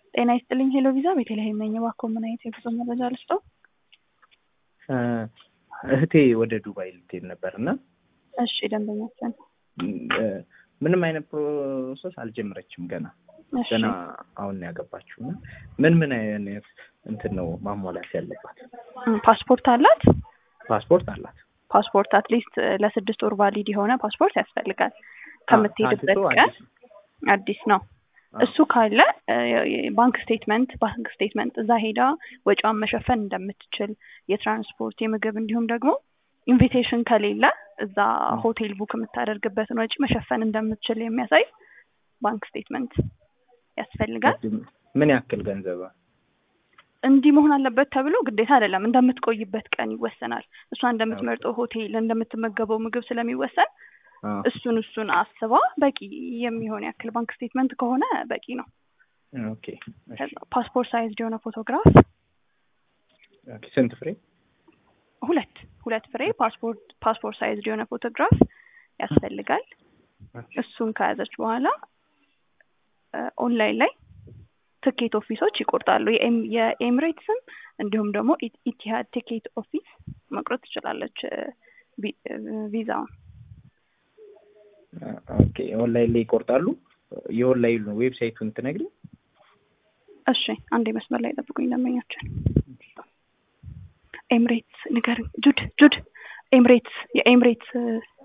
ጤና ይስጥልኝ ሄሎ ቪዛ ቤተልሔም ነኝ። እባክዎ ምን አይነት የጉዞ መረጃ ልስጠው? እህቴ ወደ ዱባይ ልትሄድ ነበር እና እሺ ደንበኛችን ምንም አይነት ፕሮሰስ አልጀመረችም ገና እሺ ገና አሁን ነው ያገባችው እና ምን ምን አይነት እንትን ነው ማሟላት ያለባት? እም፣ ፓስፖርት አላት? ፓስፖርት አላት። ፓስፖርት አትሊስት ለስድስት ወር ቫሊድ የሆነ ፓስፖርት ያስፈልጋል ከምትሄድበት አዲሱ ቀን አዲስ አዲስ ነው። አዎ። እሱ ካለ ባንክ ስቴትመንት ባንክ ስቴትመንት እዛ ሄዳ ወጪዋን መሸፈን እንደምትችል የትራንስፖርት የምግብ እንዲሁም ደግሞ ኢንቪቴሽን ከሌለ እዛ ሆቴል ቡክ የምታደርግበትን ወጪ መሸፈን እንደምትችል የሚያሳይ ባንክ ስቴትመንት ያስፈልጋል። ምን ያክል ገንዘብ? እንዲህ መሆን አለበት ተብሎ ግዴታ አይደለም። እንደምትቆይበት ቀን ይወሰናል። እሷ እንደምትመርጠው ሆቴል፣ እንደምትመገበው ምግብ ስለሚወሰን አዎ። እሱን እሱን አስባ በቂ የሚሆን ያክል ባንክ ስቴትመንት ከሆነ በቂ ነው። ኦኬ እሺ። ከዛ ፓስፖርት ሳይዝ የሆነ ፎቶግራፍ ኦኬ። ስንት ፍሬ? ሁለት ሁለት ፍሬ ፓስፖርት ፓስፖርት ሳይዝ የሆነ ፎቶግራፍ ያስፈልጋል። እሱን ከያዘች በኋላ ኦንላይን ላይ ትኬት ኦፊሶች ይቆርጣሉ። የኤም- የኤምሬትስም እንዲሁም ደግሞ ኢ- ኢቲሃድ ቲኬት ኦፊስ መቁረጥ ትችላለች ቪ- ቪዛውን። ኦኬ። ኦንላይን ላይ ይቆርጣሉ። የኦንላይን ዌብሳይቱን ትነግሪኝ? እሺ አንዴ መስመር ላይ ጠብቁኝ ደንበኛችን። ኤምሬትስ ንገርኝ ጁድ ጁድ ኤምሬትስ የኤምሬትስ